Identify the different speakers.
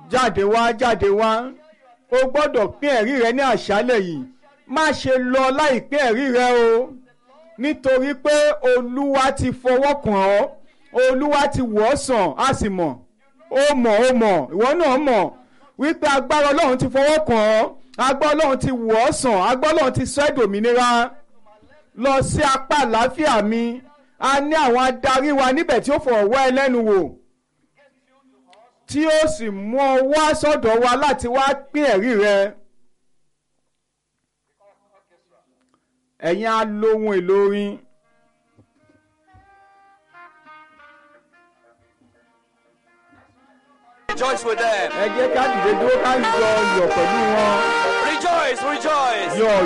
Speaker 1: jáde wá jáde wá o gbọ́dọ̀ pín ẹ̀rí rẹ ní àṣálẹ̀ yìí má ṣe lọ láì pín ẹ̀rí rẹ o nítorí pé olúwa ti fọwọ́ kàn ọ́ olúwa ti wọ̀ ọ́ sàn á sì mọ̀ ó mọ̀ ó mọ̀ ìwọ náà mọ̀ wípé agbára ọlọ́run ti fọwọ́ kàn ọ́ agbára ọlọ́run ti wọ̀ ọ́ sàn agbára ọlọ́run ti sọ ẹ́ dòmìnira lọ sí apá àlàáfíà mi a ní àwọn adarí wa níbẹ̀ tí ó fọ̀rọ̀ wá ẹ lẹ́nu wò tí ó sì mú ọ wá sọ́dọ̀ wa láti wá pín ẹ̀rí rẹ. ẹ̀yin alohun èlò orin.
Speaker 2: Rejoice with them.
Speaker 1: ẹ jẹ́ ká dìde dúró ká yọ yọ̀ pẹ̀lú wọn
Speaker 2: Rejoice, rejoice.
Speaker 1: yọ̀